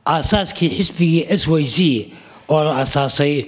aasaaskii xisbigii s y z oo la asaasay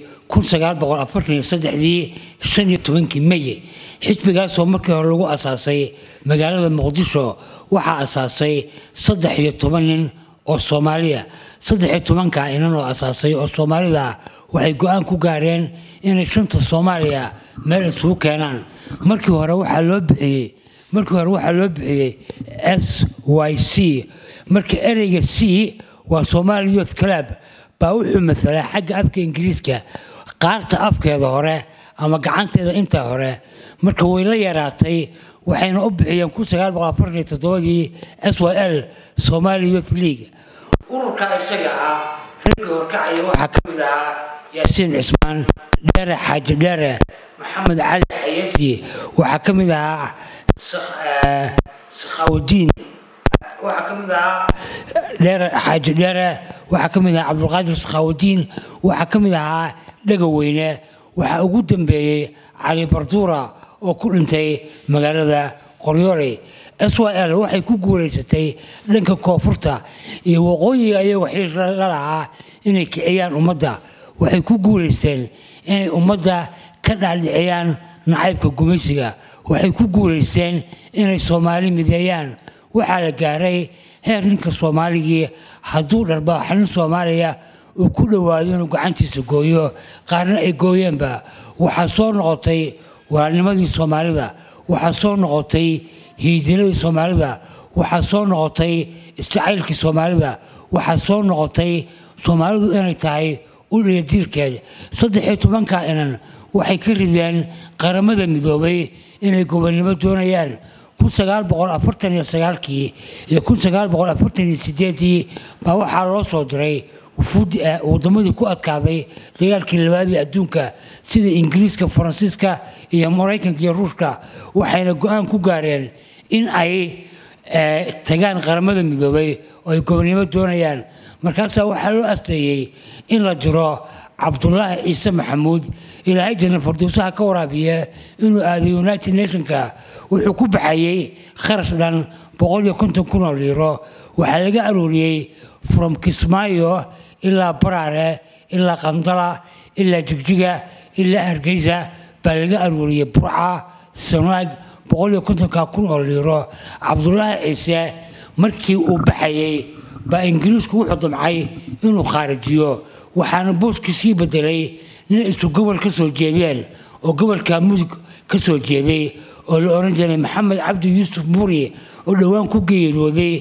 dii shan iyo tobankii mey xisbigaasoo markii hore lagu asaasay magaalada muqdisho waxaa asaasay saddex iyo toban nin oo soomaaliya saddex iyo tobanka inan oo asaasay oo soomaalida waxay go-aan ku gaareen inay shanta soomaaliya meel isugu keenaan markii hore waxaa loo bixiyey markii hore waxaa loo bixiyey s y c marka ereyga c waa somali youth club baa wuxuu masalaa xagga afka ingiriiska qaarta afkeeda hore ama gacanteeda intaa hore marka way la yaraatay waxayna u bixiyeen dii s y l somali youth league ururkaa isaga ah ragga horkacaya waxaa ka mid ahaa yaasiin cismaan dheere xaaji dheere maxamed cali xayasi waxaa ka mid ahaa sakhaawudiin waxaa ka mid ahaa dheere xaaji dheere waxaa ka mid ahaa cabdulqaadir sakhaawudiin waxaa ka mid ahaa dhegaweyne waxaa ugu dambeeyey cali barduura oo ku dhintay magaalada qoryooley s y l waxay ku guulaysatay dhanka koonfurta iyo waqooyiga ayago xiir la lahaa inay kiciyaan ummadda waxay ku guulaysteen inay ummadda ka dhaadhiciyaan nacaybka gumaysiga waxay ku guulaysteen inay soomaali mideeyaan waxaa la gaaray heer ninka soomaaligii hadduu dharbaaxa nin soomaaliya uu ku dhowaado inuu gacantiisa gooyo qaarna ay gooyeenba waxaa soo noqotay walaalnimadii soomaalida waxaa soo noqotay hiidiladii soomaalida waxaa soo noqotay isjacaylkii soomaalida waxaa soo noqotay soomaalidu inay tahay udhiya diirkeed saddex iyo tobanka inan waxay ka rideen qaramada midoobay inay gobonnimo doonayaan kii iyo ii baa waxaa loo soo diray wadamadii ku adkaaday dagaalkii labaadii adduunka sida ingiriiska faransiiska iyo maraykanka iyo ruushka waxayna go-aan ku gaareen in ay tagaan qaramada midoobay oo ay gobonnimo doonayaan markaasaa waxaa loo asteeyey in la jiro cabdulaahi ciise maxamuud ilaahay janna fardowsaha ka waraabiya inuu aaday united nationka wuxuu ku baxayey kharash dhan kun oo liiro waxaa laga arooriyey from kismaayo ilaa baraare ilaa qandala ilaa jigjiga ilaa hargeysa baa laga arooriyey burca sanaag kun oo liiro cabdulaahi ciise markii uu baxayey baa ingiriisku wuxuu damcay inuu khaarijiyo waxaana booskii sii bedelay nin isu gobol ka soo jeedeen oo gobolka mudug ka soo jeeday oo la oran jiray maxamed cabdi yuusuf muri oo dhowaan ku geeriyooday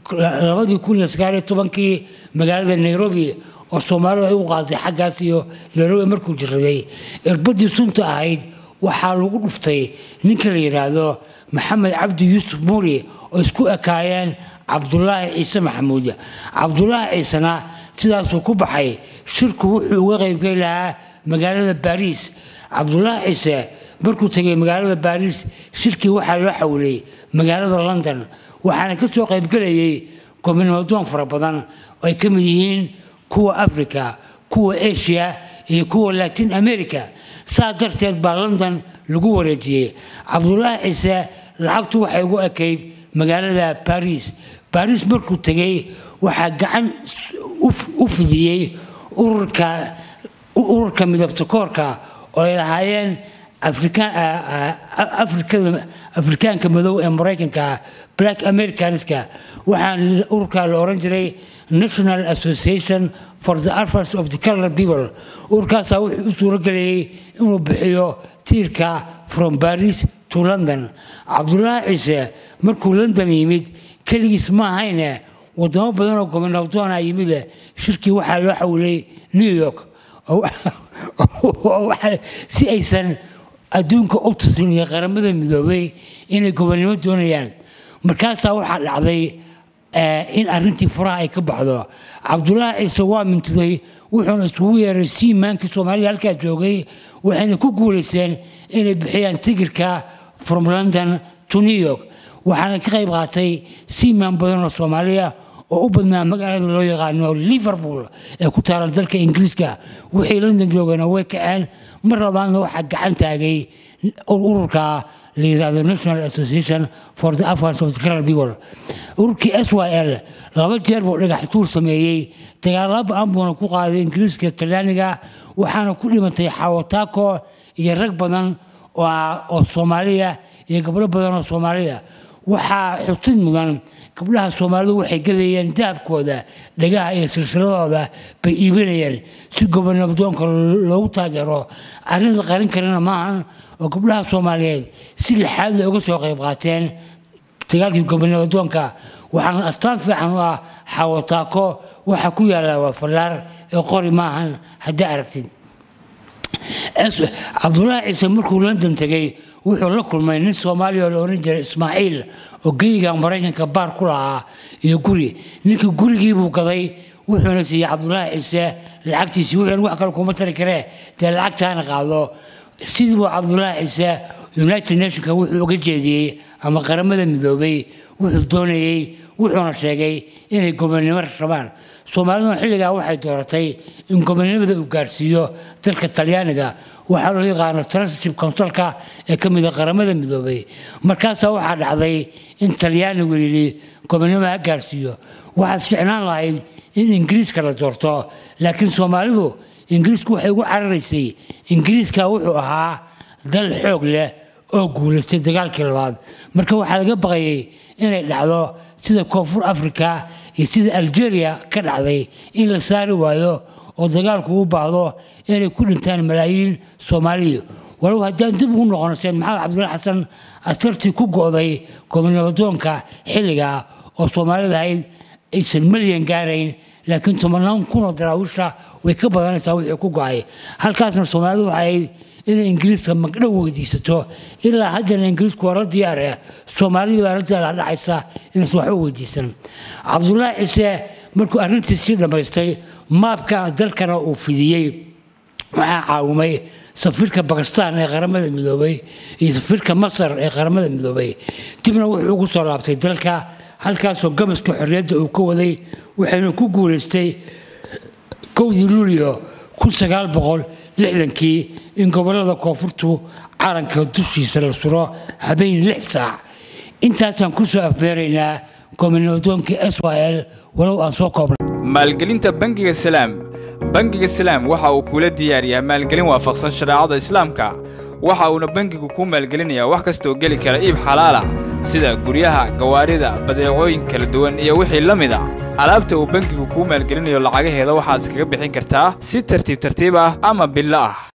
kii magaalada nairobi oo soomaalidu ay u qaaday xaggaas iyo nairobi markuu jiraday irbadii sunta ahayd waxaa lagu dhuftay ninka la yidhaahdo maxamed cabdi yuusuf muri oo isku ekaayeen cabdulaahi ciise maxamuud cabdulaahi ciisena sidaasuu ku baxay shirku wuxuu uga qaybgeli lahaa magaalada baariis cabdulaahi ciise markuu tegay magaalada baariis shirkii waxaa loo xawilay magaalada london waxaana ka soo qaybgelayay gobonimodoon fara badan oo ay ka mid yihiin kuwa africa kuwa asia iyo kuwa latin america saa darteed baa london lagu wareejiyey cabdulaahi ciise lacagtu waxay ugu ekayd magaalada baariis baariis markuu tegey waxaa gacan u fidiyey ururka midabta koorka oo ay lahaayeen afrikaanka madow ee maraykanka black americanska waxaan ururkaa la oran jiray national association for the affairs of the color people ururkaasaa wuxuu u suuro gelayey inuu bixiyo tiirka from baris to london cabdulaahi ciise markuu london yimid keligiis ma ahayne wadamo badan oo gobonabdoona yimid shirkii waxaa loo xawilay new york si aysan adduunka u tusin iyo qaramada midoobay inay gobonnimo doonayaan markaasaa waxaa dhacday in arrintii furaha ay ka baxdo cabdulaahi ciise waa mintiday wuxuuna isugu yeeray siimaankii soomaalida halkaa joogay waxayna ku guulaysteen inay bixiyaan tigirka from london to new york waxaana ka qayb qaatay siimaan badan oo soomaaliya oo u badnaa magaalada loo yaqaano liverpool ee ku taala dalka ingiriiska wixii london joogana way kaceen mar labaadna waxaa gacan taagay ururka la yidhaahdo national association for the affairs of the colour people ururkii s y l laba jeer buu dhagax tuur sameeyey dagaalo ba-an buuna ku qaaday ingiriiska talyaaniga waxaana ku dhimatay xawataako iyo rag badan oo soomaaliya iyo gabdho badan oo soomaaliya waxaa xusid mudan gabdhaha soomaalidu waxay gadayeen dahabkooda dhagaha iyo silsiladooda bay iibinayeen si gobonabdoonka loogu taageero arrin la qarin karina maahan oo gabdhaha soomaaliyeed si lixaadla uga soo qayb qaateen dagaalkii gobonabdoonka waxaana astaan fiican u ah xawataako waxa ku yaalla waa fallaar ee qori maahan haddii aragtid cabdullaahi ciise markuu london tegey wuxuu la kulmay nin soomaaliya oo la ohan jiray ismaaciil oo geyiga maraykanka baar ku lahaa iyo guri ninkii gurigiibuu gaday wuxuuna siiyey cabdullaahi ciise lacagtiisii wuxuuna wax kale kuma tari karee dee lacagtaana qaado sidii buu cabdullaahi ciise united nationka wuxuu uga jeediyey ama qaramada midoobay wuxuu doonayey wuxuuna sheegay inay gobonnimo rabaan soomaaliduna xilligaa waxay dooratay in gobonnimada uu gaarsiiyo dalka talyaaniga waxaa loo yaqaano transitive councilka ee ka mid a qaramada midoobay markaasaa waxaa dhacday in talyaanigu yidhi gobonnimo ha gaarsiiyo waxaad ficnaan lahayd in ingiriiska la doorto laakiin soomaalidu ingiriisku waxay ugu cararaysay ingiriiska wuxuu ahaa dal xoog leh oo guulaystay dagaalkii labaad marka waxaa laga baqayay inay dhacdo sida koonfur africa iyo sida algeria ka dhacday in la saari waayo oo dagaalku u baahdo inay ku dhintaan malaayiin soomaaliya walow haddaan dib ugu noqono seen maxamed cabdulla xasan askartii ku go'day gobonnabadoonka xilliga oo soomaalida ahayd aysan malyan gaarayn laakiin tobanaan kunoo daraawiisha way ka badanaysaa wixii ku go'ay halkaasna soomaalidu waxay ahayd inay ingiriiska magdhow weydiisato ilaa haddana ingiriisku waa la diyaare soomaalidii baa la daaladhacaysa inaysan waxba weydiisan cabdullaahi ciise markuu arrintiisii dhammaystay maabka dalkana uu fidiyey waxaa caawimay safiirka bakistan ee qaramada midoobay iyo safiirka masar ee qaramada midoobay dibna wuxuu ugu soo laabtay dalka halkaasoo gamaska xorriyadda uu ka waday waxayna ku guulaystay kowdii luulyo kun sagaal boqol lixdankii in gobollada koonfurtu calanka dushiisa la suro habeen lix saac intaasaan ku soo afmeeraynaa gobonadoonkii s y l walow aan soo koobnay maalgelinta bangiga salaam bangiga salaam waxa uu kula diyaariyaa maalgelin waafaqsan shareecada islaamka waxa uuna bangigu kuu maalgelinayaa wax kastaoo geli kara iib xalaala sida guryaha gawaarida badeecooyin kala duwan iyo wixii la mid a alaabta uu bangigu kuu maalgelinayo lacagaheeda waxaad iskaga bixin kartaa si tartiib tartiib ah ama billo ah